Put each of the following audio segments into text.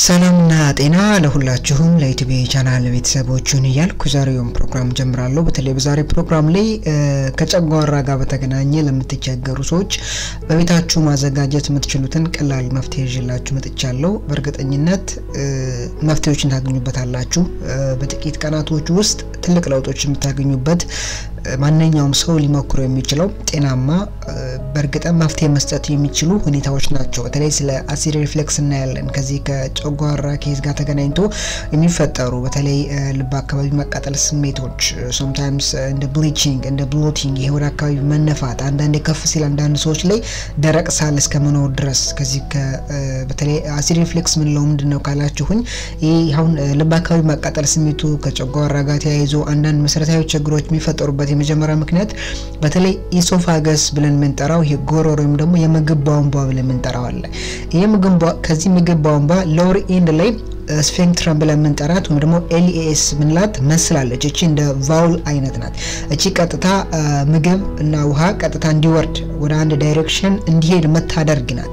ሰላምና ጤና ለሁላችሁም ለዩቲዩብ ቻናል ቤተሰቦችን እያልኩ ዛሬውን ፕሮግራም ጀምራለሁ። በተለይ በዛሬ ፕሮግራም ላይ ከጨጓራ ጋር በተገናኘ ለምትቸገሩ ሰዎች በቤታችሁ ማዘጋጀት የምትችሉትን ቀላል መፍትሄ ይዤላችሁ መጥቻለሁ። በእርግጠኝነት መፍትሄዎችን ታገኙበታላችሁ። በጥቂት ቀናቶች ውስጥ ትልቅ ለውጦች የምታገኙበት ማንኛውም ሰው ሊሞክሩ የሚችለው ጤናማ በእርግጥም መፍትሄ መስጠት የሚችሉ ሁኔታዎች ናቸው። በተለይ ስለ አሲድ ሪፍሌክስ እናያለን። ከዚህ ከጨጓራ ኬዝ ጋር ተገናኝቶ የሚፈጠሩ በተለይ ልብ አካባቢ መቃጠል ስሜቶች፣ ሶምታይምስ እንደ ብሊቺንግ እንደ ብሎቲንግ፣ ይሄ ወደ አካባቢ መነፋት፣ አንዳንዴ ከፍ ሲል አንዳንድ ሰዎች ላይ ደረቅ ሳል እስከ መኖር ድረስ ከዚህ በተለይ አሲድ ሪፍሌክስ ምንለው ምንድን ነው ካላችሁኝ፣ ይህ አሁን ልብ አካባቢ መቃጠል ስሜቱ ከጨጓራ ጋር ተያይዞ አንዳንድ መሰረታዊ ችግሮች የሚፈጠሩበት የመጀመሪያ ምክንያት በተለይ ኢሶፋገስ ብለን የምንጠራው ይሄ ጎሮሮ ወይም ደግሞ የምግብ ቧንቧ ብለን የምንጠራው አለ። ይህ ምግብ ከዚህ ምግብ ቧንቧ ሎወር ኤንድ ላይ ስፌንክትረም ብለን የምንጠራት ወይም ደግሞ ኤልኤስ ምንላት መስላለች። እቺ እንደ ቫውል አይነት ናት። እቺ ቀጥታ ምግብ እና ውሃ ቀጥታ እንዲወርድ ወደ አንድ ዳይሬክሽን እንዲሄድ መታደርግ ናት።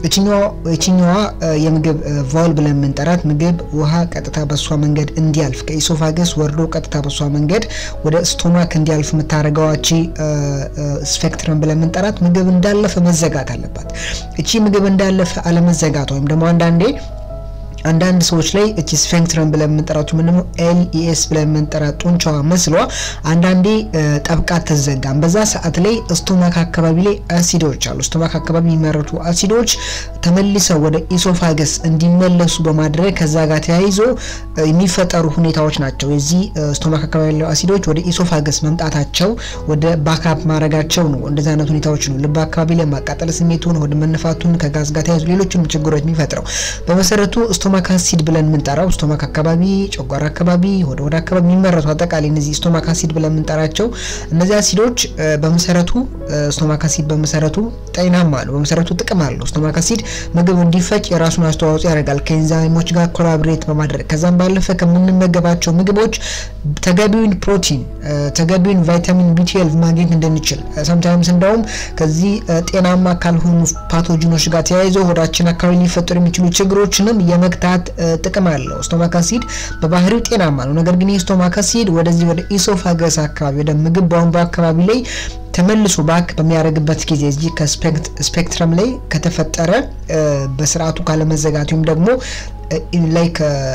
እችኛዋ የምግብ ቫውል ብለን የምንጠራት ምግብ ውሃ ቀጥታ በሷ መንገድ እንዲያልፍ ከኢሶፋገስ ወርዶ ቀጥታ በሷ መንገድ ወደ ስቶማክ እንዲያልፍ የምታደርገዋ እቺ ስፌክትረም ብለን የምንጠራት ምግብ እንዳለፈ መዘጋት አለባት። እቺ ምግብ እንዳለፈ አለመዘጋት ወይም ደግሞ አንዳንዴ አንዳንድ ሰዎች ላይ እቺ ስፌንክትረም ብለን የምንጠራቱ ምን ደግሞ ኤልኢኤስ ብለን የምንጠራት ጡንቻዋ መስሏ አንዳንዴ ጠብቃ ትዘጋም። በዛ ሰዓት ላይ ስቶማክ አካባቢ ላይ አሲዶች አሉ። ስቶማክ አካባቢ የሚመረቱ አሲዶች ተመልሰው ወደ ኢሶፋገስ እንዲመለሱ በማድረግ ከዛ ጋር ተያይዞ የሚፈጠሩ ሁኔታዎች ናቸው። የዚህ ስቶማክ አካባቢ ያለው አሲዶች ወደ ኢሶፋገስ መምጣታቸው ወደ ባካፕ ማድረጋቸው ነው። እንደዚህ አይነት ሁኔታዎች ነው ልብ አካባቢ ላይ ማቃጠል ስሜቱን፣ ወደ መነፋቱን ከጋዝ ጋር ተያይዞ ሌሎችም ችግሮች የሚፈጥረው በመሰረቱ ስቶማክ አሲድ ብለን የምንጠራው ስቶማክ አካባቢ፣ ጨጓራ አካባቢ፣ ወደ ወደ አካባቢ የሚመረቱ አጠቃላይ እነዚህ ስቶማክ አሲድ ብለን የምንጠራቸው እነዚህ አሲዶች በመሰረቱ ስቶማክ አሲድ በመሰረቱ ጤናማ ነው። በመሰረቱ ጥቅም አለው። ስቶማክ አሲድ ምግብ እንዲፈጭ የራሱን አስተዋጽኦ ያደርጋል ከኤንዛይሞች ጋር ኮላብሬት በማድረግ ከዛም ባለፈ ከምንመገባቸው ምግቦች ተገቢውን ፕሮቲን፣ ተገቢውን ቫይታሚን ቢ12 ማግኘት እንድንችል ሰምታይምስ እንደውም ከዚህ ጤናማ ካልሆኑ ፓቶጂኖች ጋር ተያይዘው ሆዳችን አካባቢ ሊፈጠሩ የሚችሉ ችግሮችንም የመግታት ጥቅም አለው። ስቶማክ አሲድ በባህሪው ጤናማ ነው። ነገር ግን የስቶማክ አሲድ ወደዚህ ወደ ኢሶፋገስ አካባቢ ወደ ምግብ ቧንቧ አካባቢ ላይ ተመልሶ ባክ በሚያደርግበት ጊዜ እዚህ ከስፔክትረም ላይ ከተፈጠረ በስርዓቱ ካለመዘጋት ወይም ደግሞ ላይ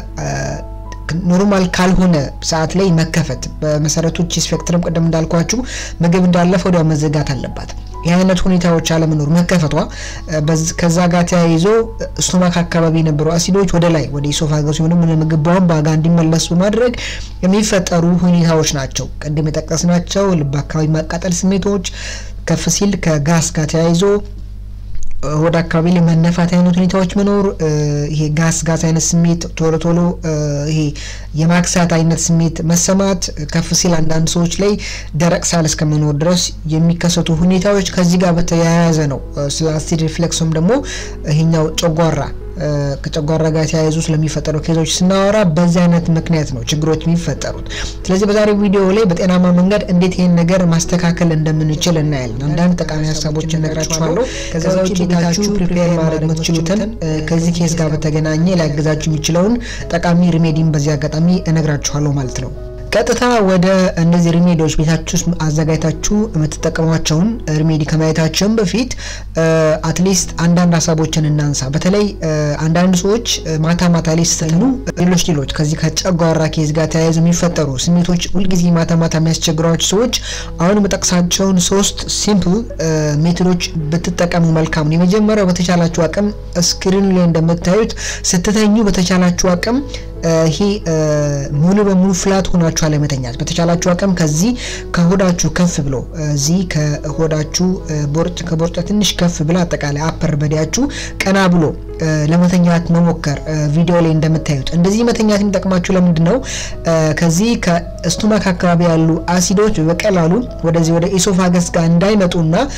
ኖርማል ካልሆነ ሰዓት ላይ መከፈት በመሰረቱ ቺ ስፔክትረም ቅድም እንዳልኳችሁ ምግብ እንዳለፈ ወዲያው መዘጋት አለባት። ይህ አይነት ሁኔታዎች አለመኖር መከፈቷ ከዛ ጋር ተያይዞ ስቶማክ አካባቢ የነበሩ አሲዶች ወደ ላይ ወደ ኢሶፋገስ ወይም ደግሞ ምግብ ቧንቧ ጋር እንዲመለሱ በማድረግ የሚፈጠሩ ሁኔታዎች ናቸው። ቅድም የጠቀስናቸው ልብ አካባቢ ማቃጠል ስሜቶች ከፍ ሲል ከጋስ ጋር ተያይዞ ወደ አካባቢ ላይ መነፋት አይነት ሁኔታዎች መኖር፣ ይሄ ጋስ ጋስ አይነት ስሜት ቶሎ ቶሎ ይሄ የማክሳት አይነት ስሜት መሰማት፣ ከፍ ሲል አንዳንድ ሰዎች ላይ ደረቅ ሳል እስከ መኖር ድረስ የሚከሰቱ ሁኔታዎች ከዚህ ጋር በተያያዘ ነው። ስለ አሲድ ሪፍሌክስም ደግሞ ይሄኛው ጨጓራ ከጨጓራ ጋር ተያይዞ ስለሚፈጠሩ ኬዞች ስናወራ በዚህ አይነት ምክንያት ነው ችግሮች የሚፈጠሩት። ስለዚህ በዛሬው ቪዲዮ ላይ በጤናማ መንገድ እንዴት ይህን ነገር ማስተካከል እንደምንችል እናያለን። አንዳንድ ጠቃሚ ሀሳቦችን እነግራችኋለሁ። ከዛ ውጭ ቤታችሁ ፕሪፔር ማድረግ የምትችሉትን ከዚህ ኬዝ ጋር በተገናኘ ሊያግዛችሁ የሚችለውን ጠቃሚ ሪሜዲን በዚህ አጋጣሚ እነግራችኋለሁ ማለት ነው። ቀጥታ ወደ እነዚህ ሪሜዲዎች ቤታችሁ ውስጥ አዘጋጅታችሁ የምትጠቀሟቸውን ሪሜዲ ከማየታችን በፊት አትሊስት አንዳንድ ሀሳቦችን እናንሳ። በተለይ አንዳንድ ሰዎች ማታ ማታ ላይ ስትተኙ ሌሎች ሌሎች ከዚህ ከጨጓራ ኬዝ ጋር ተያይዘ የሚፈጠሩ ስሜቶች ሁልጊዜ ማታ ማታ የሚያስቸግሯቸው ሰዎች አሁን የምጠቅሳቸውን ሶስት ሲምፕል ሜቶዶች ብትጠቀሙ መልካም ነው። የመጀመሪያው በተቻላችሁ አቅም ስክሪኑ ላይ እንደምታዩት ስትተኙ በተቻላችሁ አቅም ይሄ ሙሉ በሙሉ ፍላት ሆናችሁ አለመተኛት። በተቻላችሁ አቅም ከዚህ ከሆዳችሁ ከፍ ብሎ እዚህ ከሆዳችሁ ቦርጭ ከቦርጫ ትንሽ ከፍ ብሎ አጠቃላይ አፐር በዲያችሁ ቀና ብሎ ለመተኛት መሞከር። ቪዲዮ ላይ እንደምታዩት እንደዚህ መተኛት የሚጠቅማችሁ ለምንድን ነው? ከዚህ ከስቶማክ አካባቢ ያሉ አሲዶች በቀላሉ ወደዚህ ወደ ኢሶፋገስ ጋር እንዳይመጡና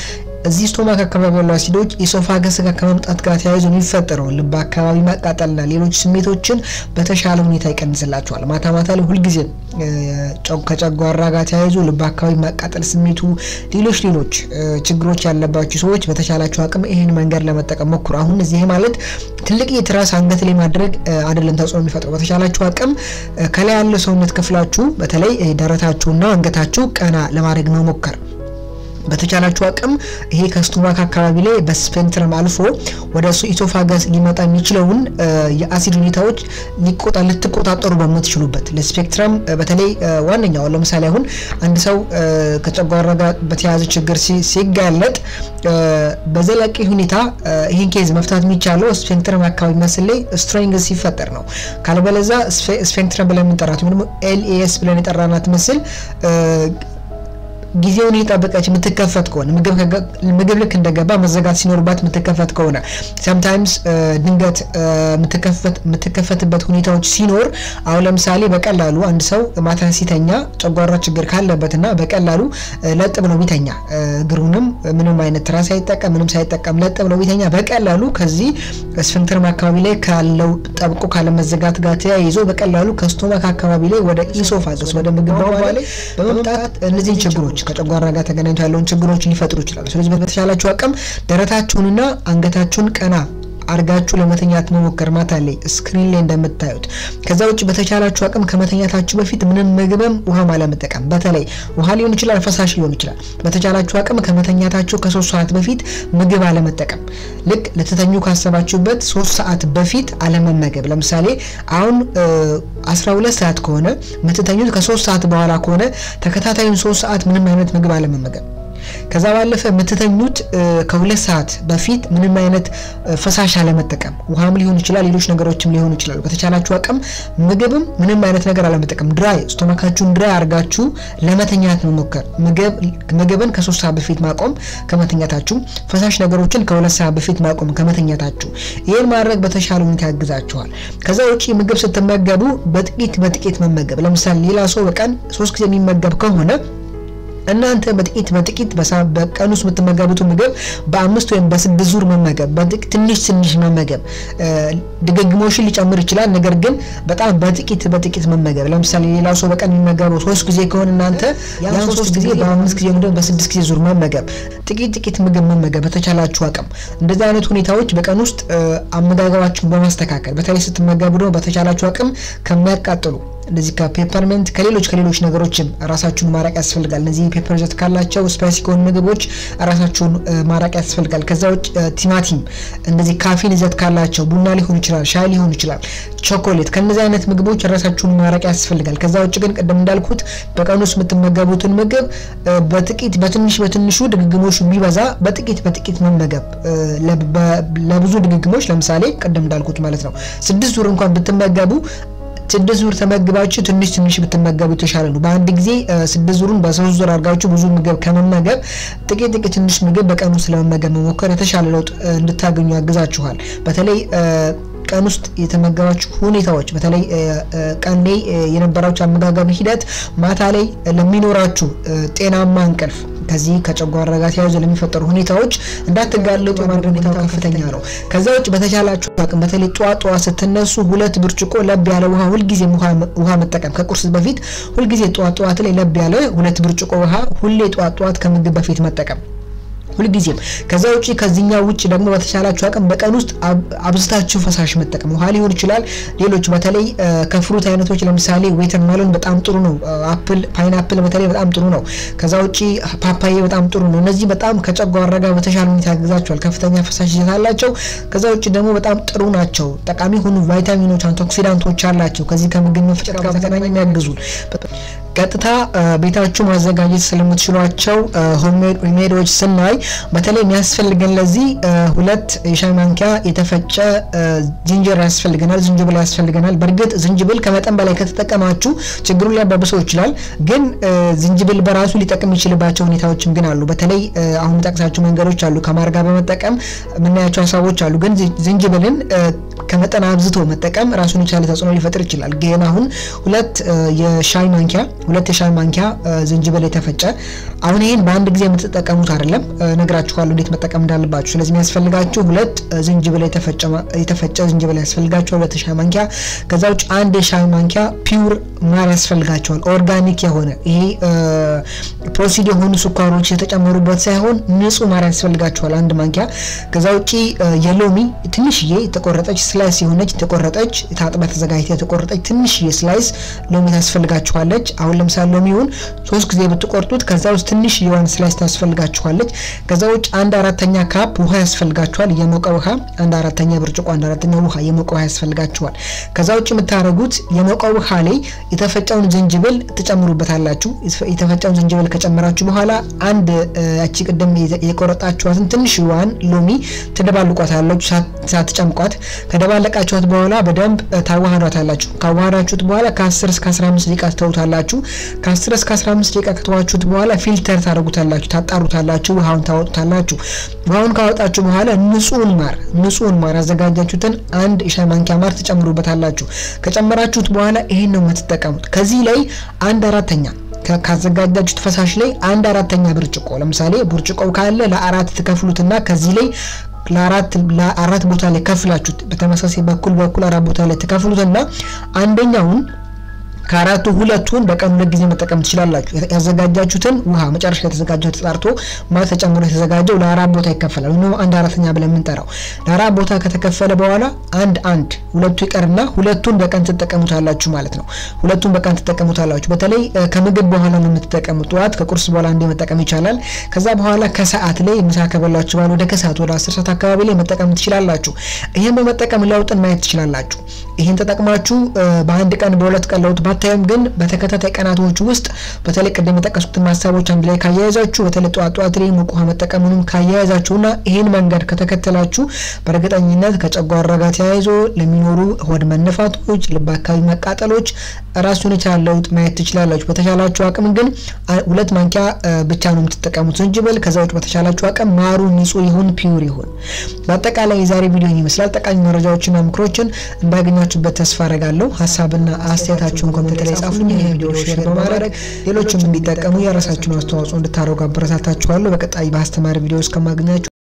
እዚህ ስቶማክ አካባቢ ያሉ አሲዶች ኢሶፋገስ ጋር ከመምጣት ጋር ተያይዞ የሚፈጠረው ልብ አካባቢ ማቃጠልና ሌሎች ስሜቶችን በተሻለ ሁኔታ ይቀንስላቸዋል። ማታ ማታ ላይ ሁልጊዜ ከጨጓራ ጋር ተያይዞ ልብ አካባቢ ማቃጠል ስሜቱ፣ ሌሎች ሌሎች ችግሮች ያለባቸው ሰዎች በተሻላቸው አቅም ይህን መንገድ ለመጠቀም ሞክሩ። አሁን እዚህ ማለት ትልቅ የትራስ አንገት ላይ ማድረግ አይደለም ተጽዕኖ የሚፈጥረው። በተሻላችሁ አቅም ከላይ ያለው ሰውነት ክፍላችሁ በተለይ ደረታችሁና አንገታችሁ ቀና ለማድረግ መሞከር በተቻላችሁ አቅም ይሄ ከስቶማክ አካባቢ ላይ በስፔንትረም አልፎ ወደ ኢሶፋገስ ሊመጣ የሚችለውን የአሲድ ሁኔታዎች ሊቆጣ ልትቆጣጠሩ በምትችሉበት ለስፔክትረም በተለይ ዋነኛው ለምሳሌ አሁን አንድ ሰው ከጨጓራ ጋር በተያያዘ ችግር ሲጋለጥ በዘላቂ ሁኔታ ይህን ኬዝ መፍታት የሚቻለው ስፔክትረም አካባቢ መስል ላይ ስትሬንግስ ሲፈጠር ነው። ካልበለዛ ስፔክትረም ብለን የምንጠራት ወይም ኤልኤስ ብለን የጠራናት ምስል ጊዜውን እየጠበቀች የምትከፈት ከሆነ ምግብ ልክ እንደገባ መዘጋት ሲኖርባት የምትከፈት ከሆነ ሰምታይምስ ድንገት የምትከፈትበት ሁኔታዎች ሲኖር አሁን ለምሳሌ በቀላሉ አንድ ሰው ማታ ሲተኛ ጨጓራ ችግር ካለበትና በቀላሉ ለጥ ብሎ ቢተኛ እግሩንም ምንም አይነት ትራስ ሳይጠቀም ምንም ሳይጠቀም ለጥ ብሎ ቢተኛ በቀላሉ ከዚህ ስፍንክተርም አካባቢ ላይ ካለው ጠብቆ ካለመዘጋት ጋር ተያይዞ በቀላሉ ከስቶማክ አካባቢ ላይ ወደ ኢሶፋገስ ወደ ምግብ ቧንቧ ላይ በመምጣት እነዚህን ችግሮች ከጨጓራ ጋር ተገናኝቶ ያለውን ችግሮች ሊፈጥሩ ይችላሉ። ስለዚህ በተሻላችሁ አቅም ደረታችሁንና አንገታችሁን ቀና አርጋችሁ ለመተኛት መሞከር ማታ ላይ ስክሪን ላይ እንደምታዩት። ከዛ ውጭ በተቻላችሁ አቅም ከመተኛታችሁ በፊት ምንም ምግብም ውሃም አለመጠቀም፣ በተለይ ውሃ ሊሆን ይችላል፣ ፈሳሽ ሊሆን ይችላል። በተቻላችሁ አቅም ከመተኛታችሁ ከሶስት ሰዓት በፊት ምግብ አለመጠቀም። ልክ ልትተኙ ካሰባችሁበት ሶስት ሰዓት በፊት አለመመገብ። ለምሳሌ አሁን 12 ሰዓት ከሆነ የምትተኙት ከሶስት ሰዓት በኋላ ከሆነ ተከታታዩን ሶስት ሰዓት ምንም አይነት ምግብ አለመመገብ ከዛ ባለፈ የምትተኙት ከሁለት ሰዓት በፊት ምንም አይነት ፈሳሽ አለመጠቀም፣ ውሃም ሊሆን ይችላል፣ ሌሎች ነገሮችም ሊሆኑ ይችላሉ። በተቻላችሁ አቅም ምግብም ምንም አይነት ነገር አለመጠቀም፣ ድራይ ስቶማካችሁን ድራይ አድርጋችሁ ለመተኛት መሞከር። ምግብን ከሶስት ሰዓት በፊት ማቆም ከመተኛታችሁ፣ ፈሳሽ ነገሮችን ከሁለት ሰዓት በፊት ማቆም ከመተኛታችሁ። ይህን ማድረግ በተሻለ ሁኔታ ያግዛችኋል። ከዛ ውጭ ምግብ ስትመገቡ በጥቂት በጥቂት መመገብ። ለምሳሌ ሌላ ሰው በቀን ሶስት ጊዜ የሚመገብ ከሆነ እናንተ በጥቂት በጥቂት በቀን ውስጥ የምትመገቡትን ምግብ በአምስት ወይም በስድስት ዙር መመገብ፣ ትንሽ ትንሽ መመገብ ድግግሞሽን ሊጨምር ይችላል። ነገር ግን በጣም በጥቂት በጥቂት መመገብ። ለምሳሌ ሌላው ሰው በቀን የሚመገበው ሶስት ጊዜ ከሆነ እናንተ ያን ሶስት ጊዜ በአምስት ጊዜ ወይም በስድስት ጊዜ ዙር መመገብ፣ ጥቂት ጥቂት ምግብ መመገብ በተቻላችሁ አቅም። እንደዚህ አይነት ሁኔታዎች በቀን ውስጥ አመጋገባችሁን በማስተካከል በተለይ ስትመገቡ ደግሞ በተቻላችሁ አቅም ከሚያቃጥሉ እንደዚህ ከፔፐርመንት ከሌሎች ከሌሎች ነገሮችም ራሳችሁን ማራቅ ያስፈልጋል። እነዚህ ፔፐር ይዘት ካላቸው ስፓይሲ ከሆኑ ምግቦች ራሳችሁን ማራቅ ያስፈልጋል። ከዛ ውጭ ቲማቲም፣ እንደዚህ ካፊን ይዘት ካላቸው ቡና ሊሆን ይችላል፣ ሻይ ሊሆን ይችላል፣ ቾኮሌት ከነዚህ አይነት ምግቦች ራሳችሁን ማራቅ ያስፈልጋል። ከዛ ውጭ ግን ቅድም እንዳልኩት በቀን ውስጥ የምትመገቡትን ምግብ በጥቂት በትንሽ በትንሹ ድግግሞሽ ቢበዛ በጥቂት በጥቂት መመገብ ለብዙ ድግግሞች ለምሳሌ ቅድም እንዳልኩት ማለት ነው ስድስት ዙር እንኳን ብትመገቡ ስድስት ዙር ተመግባችሁ ትንሽ ትንሽ ብትመገቡ የተሻለ ነው። በአንድ ጊዜ ስድስት ዙሩን በሶስት ዙር አድርጋችሁ ብዙ ምግብ ከመመገብ ጥቂት ጥቂት ትንሽ ምግብ በቀን ውስጥ ለመመገብ መሞከር የተሻለ ለውጥ እንድታገኙ ያግዛችኋል። በተለይ ቀን ውስጥ የተመገባችሁ ሁኔታዎች በተለይ ቀን ላይ የነበራችሁ አመጋገብ ሂደት ማታ ላይ ለሚኖራችሁ ጤናማ እንቅልፍ ከዚህ ከጨጓራ ጋር ተያይዞ ለሚፈጠሩ ሁኔታዎች እንዳትጋለጡ የማድረግ ሁኔታው ከፍተኛ ነው። ከዛ ውጭ በተቻላችሁ አቅም በተለይ ጠዋት ጠዋት ስትነሱ ሁለት ብርጭቆ ለብ ያለ ውሃ ሁልጊዜም ውሃ መጠቀም ከቁርስ በፊት ሁልጊዜ ጠዋት ጠዋት ላይ ለብ ያለ ሁለት ብርጭቆ ውሃ ሁሌ ጠዋት ጠዋት ከምግብ በፊት መጠቀም ሁልጊዜም ከዛ ውጭ ከዚህኛው ውጭ ደግሞ በተቻላችሁ አቅም በቀን ውስጥ አብዝታችሁ ፈሳሽ መጠቀም ውሃ ሊሆን ይችላል። ሌሎች በተለይ ከፍሩት አይነቶች ለምሳሌ ዌተር ሜሎን በጣም ጥሩ ነው። አፕል፣ ፓይናፕል በተለይ በጣም ጥሩ ነው። ከዛ ውጭ ፓፓዬ በጣም ጥሩ ነው። እነዚህ በጣም ከጨጓራ ጋር በተሻለ ሁኔታ ያግዛቸዋል። ከፍተኛ ፈሳሽ ይዘት አላቸው። ከዛ ውጭ ደግሞ በጣም ጥሩ ናቸው። ጠቃሚ የሆኑ ቫይታሚኖች፣ አንቲኦክሲዳንቶች አላቸው። ከዚህ ከምግብ መፍጨት ጋር በተገናኘ የሚያግዙን ቀጥታ ቤታችሁ ማዘጋጀት ስለምትችሏቸው ሆምሜድ ሪሜዲዎች ስናይ በተለይ የሚያስፈልገን ለዚህ ሁለት የሻይ ማንኪያ የተፈጨ ዝንጅር ያስፈልገናል። ዝንጅብል ያስፈልገናል። በእርግጥ ዝንጅብል ከመጠን በላይ ከተጠቀማችሁ ችግሩን ሊያባብሰው ይችላል። ግን ዝንጅብል በራሱ ሊጠቅም የሚችልባቸው ሁኔታዎችም ግን አሉ። በተለይ አሁን የምጠቅሳቸው መንገዶች አሉ። ከማር ጋር በመጠቀም የምናያቸው ሀሳቦች አሉ። ግን ዝንጅብልን ከመጠን አብዝቶ መጠቀም ራሱን የቻለ ተጽዕኖ ሊፈጥር ይችላል። ግን አሁን ሁለት የሻይ ማንኪያ ሁለት የሻይ ማንኪያ ዝንጅብል የተፈጨ አሁን ይህን በአንድ ጊዜ የምትጠቀሙት አይደለም፣ ነግራችኋለሁ እንዴት መጠቀም እንዳለባችሁ። ስለዚህ የሚያስፈልጋችሁ ሁለት ዝንጅብል የተፈጨ ዝንጅብል ያስፈልጋችኋል፣ ሁለት የሻይ ማንኪያ። ከዛ ውጭ አንድ የሻይ ማንኪያ ፒውር ማር ያስፈልጋቸዋል፣ ኦርጋኒክ የሆነ ይሄ ፕሮሲድ የሆኑ ስኳሮች የተጨመሩበት ሳይሆን ንጹህ ማር ያስፈልጋቸዋል፣ አንድ ማንኪያ። ከዛ ውጭ የሎሚ ትንሽዬ የተቆረጠች ስላይስ የሆነች የተቆረጠች ታጥባ ተዘጋጅታ የተቆረጠች ትንሽዬ ስላይስ ሎሚ ታስፈልጋችኋለች። አሁን ለምሳሌ ሎሚውን ሶስት ጊዜ ብትቆርጡት ከዛ ውስጥ ትንሽ የዋን ስላይስ ታስፈልጋችኋለች። ከዛ ውጭ አንድ አራተኛ ካፕ ውሃ ያስፈልጋችኋል፣ የሞቀ ውሃ አንድ አራተኛ ብርጭቆ አንድ አራተኛ ውሃ የሞቀ ውሃ ያስፈልጋችኋል። ከዛ ውጭ የምታደርጉት የሞቀ ውሃ ላይ የተፈጨውን ዝንጅብል ትጨምሩበታላችሁ። የተፈጨውን ዝንጅብል ከጨመራችሁ በኋላ አንድ ያቺ ቅድም የቆረጣችኋትን ትንሽ ዋን ሎሚ ትደባልቋታላችሁ ሳትጨምቋት። ከደባለቃችኋት በኋላ በደንብ ታዋህዷታላችሁ። ካዋህዳችሁት በኋላ ከ10 እስከ 15 ደቂቃ ትተውታላችሁ። ከ10 እስከ 15 ደቂቃ ከተዋችሁት በኋላ ፊልተር ታደርጉታላችሁ፣ ታጣሩታላችሁ፣ ውሃውን ታወጡታላችሁ። ውሃውን ካወጣችሁ በኋላ ንጹህን ማር ንጹህን ማር ያዘጋጃችሁትን አንድ የሻይ ማንኪያ ማር ትጨምሩበታላችሁ። ከጨመራችሁት በኋላ ይሄን ነው የምትጠቀሙት። ከዚህ ላይ አንድ አራተኛ ካዘጋጃችሁት ፈሳሽ ላይ አንድ አራተኛ ብርጭቆ ለምሳሌ ብርጭቆው ካለ ለአራት ትከፍሉትና ከዚህ ላይ ለአራት ለአራት ቦታ ላይ ከፍላችሁት በተመሳሳይ በኩል በኩል አራት ቦታ ላይ ትከፍሉትና አንደኛውን ከአራቱ ሁለቱን በቀን ሁለት ጊዜ መጠቀም ትችላላችሁ። ያዘጋጃችሁትን ውሃ መጨረሻ የተዘጋጀው ተጣርቶ ማለት ተጨምሮ የተዘጋጀው ለአራት ቦታ ይከፈላል። ወይም አንድ አራተኛ ብለን የምንጠራው ለአራት ቦታ ከተከፈለ በኋላ አንድ አንድ ሁለቱ ይቀርና ሁለቱን በቀን ትጠቀሙታላችሁ ማለት ነው። ሁለቱን በቀን ትጠቀሙታላችሁ። በተለይ ከምግብ በኋላ ነው የምትጠቀሙት። ጠዋት ከቁርስ በኋላ እንደ መጠቀም ይቻላል። ከዛ በኋላ ከሰዓት ላይ ምሳ ከበላችሁ በኋላ ወደ ከሰዓት ወደ አስር ሰዓት አካባቢ ላይ መጠቀም ትችላላችሁ። ይህን በመጠቀም ለውጥን ማየት ትችላላችሁ። ይህን ተጠቅማችሁ በአንድ ቀን በሁለት ቀን ለውጥ ባታዩም ግን በተከታታይ ቀናቶች ውስጥ በተለይ ቅድም የጠቀሱትን ሀሳቦች አንድ ላይ ካያያዛችሁ በተለይ ጠዋት ጠዋት ላይ ሙቅ ውሃ መጠቀሙንም ካያያዛችሁና ይህን መንገድ ከተከተላችሁ በእርግጠኝነት ከጨጓራ ጋር ተያይዞ ለሚኖሩ ሆድ መነፋቶች፣ ልብ አካባቢ መቃጠሎች ራሱን የቻለ ለውጥ ማየት ትችላላችሁ። በተቻላችሁ አቅም ግን ሁለት ማንኪያ ብቻ ነው የምትጠቀሙት ዝንጅብል። ከዛ ውጭ በተቻላችሁ አቅም ማሩ ንጹህ ይሁን ፒውር ይሁን። በአጠቃላይ የዛሬ ቪዲዮን ይመስላል። ጠቃሚ መረጃዎችና ምክሮችን እንዳገኛችሁበት ተስፋ አረጋለሁ። ሀሳብና አስተያየታችሁን ኮሜንት ላይ ጻፉኝ። ይህ ቪዲዮ ሼር በማድረግ ሌሎችም እንዲጠቀሙ የራሳችሁን አስተዋጽኦ እንድታደርጉ አበረታታችኋለሁ። በቀጣይ በአስተማሪ ቪዲዮ እስከማገኛችሁ